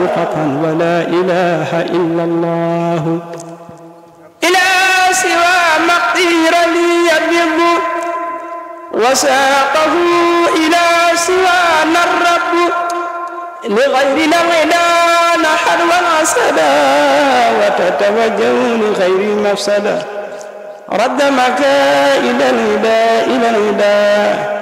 قطعا ولا إله إلا الله إلى سوى مقدير لي يبيض وساقه إلى سوانا الرب لغير الغنى نحر والعسدا وتتوجه لغير المفسدة رد مكائد الهدى إلى الهدى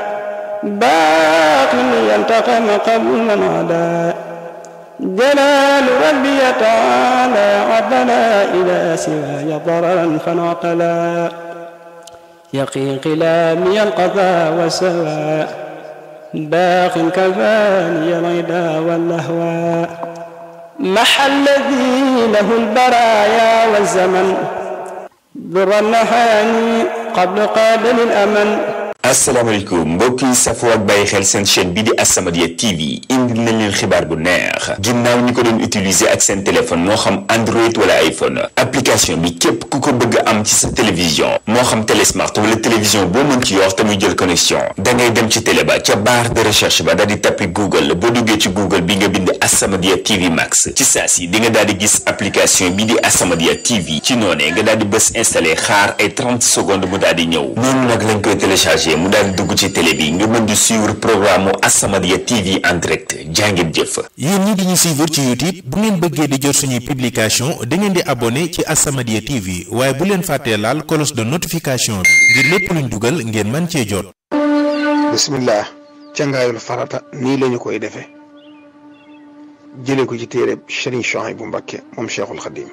باق ينتقم قبل من عدا جلال ربي تعالى عدنا إلى سواي ضررا فانعقلا يقي قلامي القضاء والسواء باق كفاني الغدا واللهوى محى الذي له البرايا والزمن ذر النهاني قبل قابل الأمن asalaamaaleykum mbokk yi safoo ak bàyyi xel seen chaîne bi di As-Samadiyya TV indil nañ leen xibaar bu neex ginnaaw ñi ko doon utiliser ak seen téléphone moo xam Android wala iPhone application bi képp ku ko bëgg am ci sa télévision moo xam télé smart wala télévision boo mën ci yor te muy jël connexion da ngay dem ci télé ba ca barre de recherche ba daal di tappi Google boo duggee ci Google bi nga bind As-Samadiyya TV Max ci saa si di nga daal di gis application bi di As-Samadiyya TV ci noonee nga daal di bës installé xaar ay 30 secondes mu daal di ñëw noonu nag lañ koy téléchargé mu daal di dugg ci télé bi nga mën di suivre programme mu As-Samadiyya TV en direct jàngeen jëf. yéen ñi di ñu suivre ci YouTube bu ngeen bëggee di jot suñuy publication da ngeen di abonné ci As-Samadiyya TV waaye bu leen fàttee laal cloche de notification bi ngir lépp luñ dugal ngeen mën cee jot. bismillah cangaayul farata nii lañu koy defee jëlee ko ci téere Serigne Souhaïbou Mbacké moom Cheikhul Khadim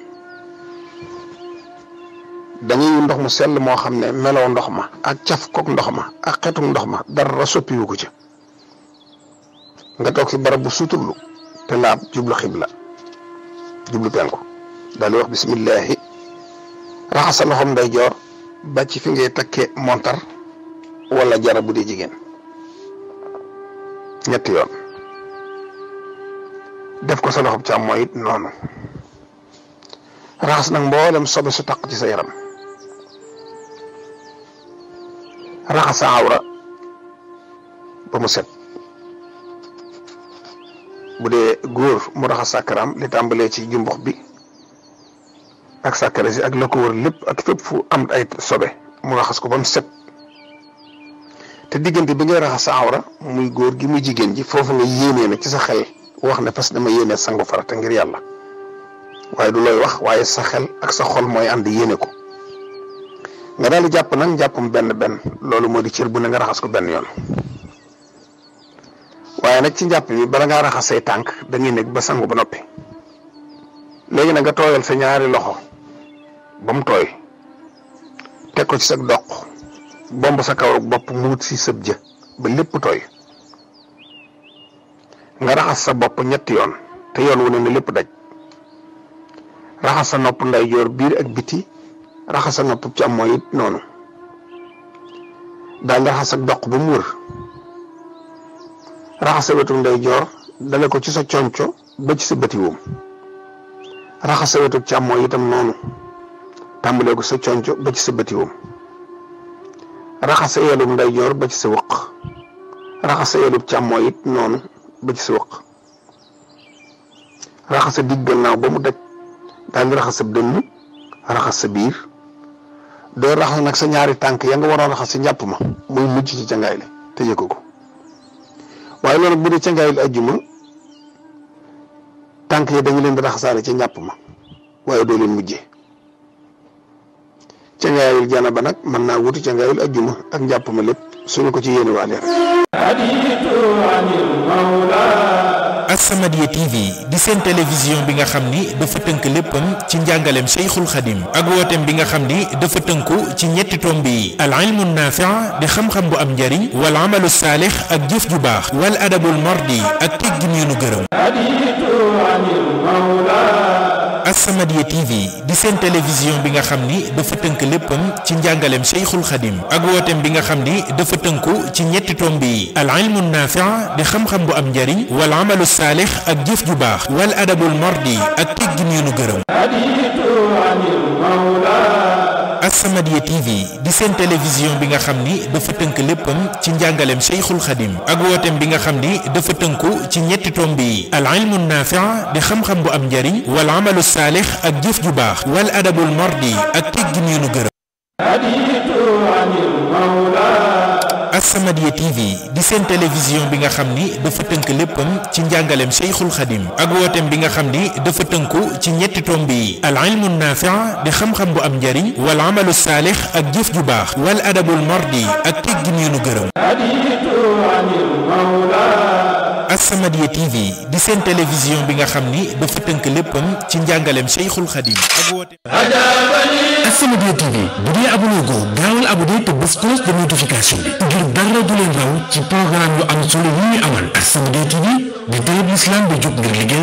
dañuy ndox mu sell moo xam ne meloo ndox ma ak caf kook ndox ma ak xetuk ndox ma dara soppiwu ko ca nga toog si barab bu suturlu te laab jublu xibla jublu penku daal di wax bismillahi raxas sa loxoom nday joor ba ci fi ngay takkee montar wala jara bu dee jigéen ñetti yoon def ko sa loxoom càmmooñ it noonu raxas nag mboolem sobe su taq ci sa yaram raxas sa awra ba mu set bu dee góor mu raxas sàkkaram li tàmbalee ci jumbox bi ak sàkkara si ak la ko wër lépp ak fépp fu am ay sobe mu raxas ko ba mu set te diggante bi ngay raxas sa awra muy góor gi muy jigéen ji foofu nga yéenee nag ci sa xel wax ne fas dama yéenee sangu farata ngir yàlla waaye du looy wax waaye sa xel ak sa xol mooy ànd yéene ko nga daal di jàpp nag jàppam benn benn loolu moo di cër bu ne nga raxas ko benn yoon waaye nag ci njàpp bi bala ngaa raxas say tànk dañuy nekk ba sangu ba noppi léegi nag nga tooyal sa ñaari loxo ba mu tooy teg ko ci sa doq bomb sa kaw bopp mu wut si sëb jë ba lépp tooy nga raxas sa bopp ñetti yoon te yoon wu ne ne lépp daj raxas sa nopp ndeyjoor biir ak biti raxas sa nopp càmmooñ it noonu daal di raxas sa doq ba mu wër raxas sa wetu ndeyjoor dale ko ci sa conco ba ci sa bëti woom raxas sa wetu càmmooñ itam noonu tàmbalee ko sa conco ba ci sa bëti woom raxas sa yelub ndeyjoor ba ci sa wëq raxas sa yelub càmmooñ it noonu ba ci sa wëq raxas sa digg gannaaw ba mu daj daal di raxas sa dënn raxas sa biir doo raxas nag sa ñaari tànk ya nga waroon raxas si njàpp ma muy mujj ci cangaay li te yëkku ko waaye loolu bu dee cangaay li ajjuma tànk yi dañu leen di raxasaale ca njàpp ma waaye doo leen mujjee cangaayul jana ba nag mën naa wuti cangaayul ajjuma ak njàpp ma lépp suñu ko ci yéene waale As-Samadiyya TV di seen télévision bi nga xam ni dafa tënk léppam ci njàngaleem Cheikhul Khadim ak wooteem bi nga xam ni dafa tënku ci ñetti tomb yi al ilmu naafi' di xam-xam bu am njariñ wal amalu saalix ak jëf ju baax wal adabul mardi ak teggin yu nu gërëm As-Samadiyya TV di seen télévision bi nga xam ni dafa tënk léppam ci njàngaleem Cheikhul Khadim ak wooteem bi nga xam ni dafa tënku ci ñetti tomb yi al ilmu naafi' di xam-xam bu am njariñ wal amalu saalix ak jëf ju baax wal adabul mardi ak teggin yu nu gërëm As-Samadiyya TV di seen télévision bi nga xam ni dafa tënk léppam ci njàngaleem Cheikhul Khadim ak wooteem bi nga xam ni dafa tënku ci ñetti tomb yi al ilmu naafi' di xam-xam bu am njariñ wal amalu saalix ak jëf ju baax wal adabul mardi ak teggin yu nu gërëm As-Samadiyya TV di seen télévision bi nga xam ni dafa tënk léppam ci njàngaleem Cheikhul Khadim ak wooteem bi nga xam ni dafa tënku ci ñetti tomb yi al ilmu naafi' di xam-xam bu am njariñ wal amalu saalix ak jëf ju baax wal adabul mardi ak teggin yu nu gërëm As-Samadiyya TV di seen télévision bi nga xam ni dafa tënk léppam ci njàngaleem Cheikhul Khadim ak wooteem As-Samadiyya TV bu dee abonné goo gaawal abonné te bés cloche de notification bi ngir dara du leen raw ci programme yu am solo yi ñuy amal As-Samadiyya TV di télé bi islam bi jóg ngir liggéey